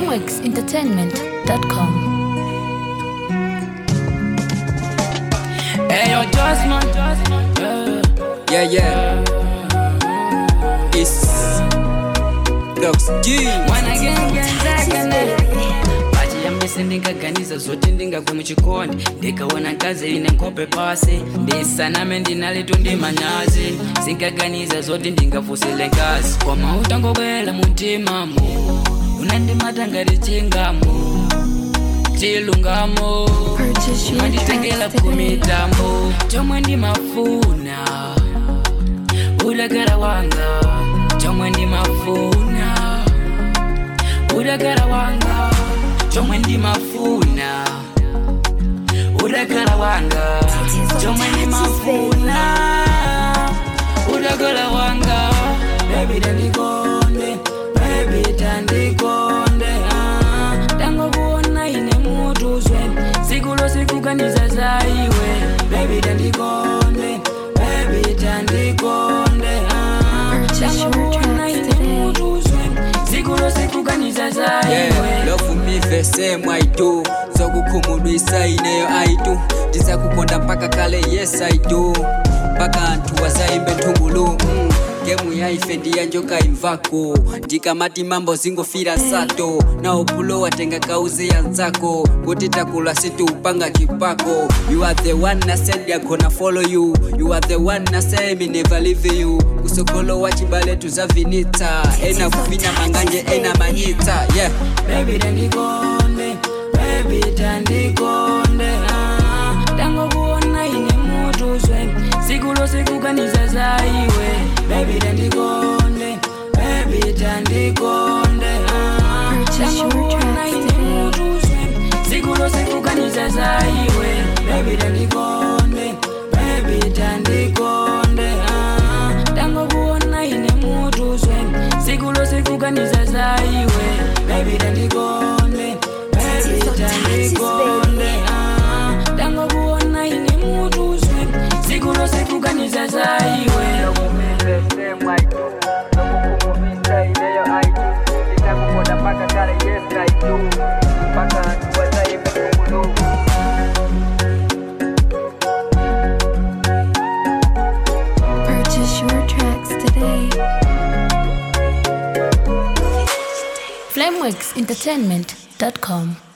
flameworksentertainment.com. Hey, yo, Josman. Yeah, yeah. It's Docs G. pachiyambise ndingaganiza zoti ndingagwe muchikondi ndikaona nkazi ine nkhope pasi ndisaname ndinaletu ndi manyazi singaganiza zoti ndingafusile nkazi koma utangobwela muntimamo unandimata ngati chingamo chilungamo Purchase your manditengela tracks today. kumitambo chomwe ndimafuna udagara wanga chomwe ndimafuna udagara wanga chomwe ndimafuna udagara wanga chomwe ndimafuna udagara wanga baby tandikonde baby tandikonde ah. tangokuona ine mutuzwe siku losikuganiza zaiwe baby tandikonde baby tandikonde ah. Purchase your tangokuona tracks ine today. mutuzwe siku losikuganiza Yeah, zaiwe love me the same I do zokukhumudwisa ineyo I do ndizakukonda mpaka kale yes I do mpaka anthu wazaimbe nthungulu mm. gemu yaife ndiyanjoka imvako ndikamati mambo zingofira sato nawo pulo watenga kauze ya nzako kuti takula situupanga chipako you are the one na said ya gonna follow you you are the one na say me never leave you kusokolo wa chibale tuzavinita ena kuvina manganje ena manyita yeah baby tandikonde baby tandikonde ah. tangokuona ine mutuzwe siku losikuganiza zaiwe baby tandikonde baby tandikonde ah. Purchase your tangokuona tracks ine today. mutuzwe siku losikuganiza zaiwe baby tandikonde baby tandikonde ah. tangokuona ine mutuzwe siku losikuganiza zaiwe baby tandikonde baby tandikonde ah. tangokuona ine mutuzwe siku losikuganiza zaiwe Purchase your tracks today. flameworksentertainment.com.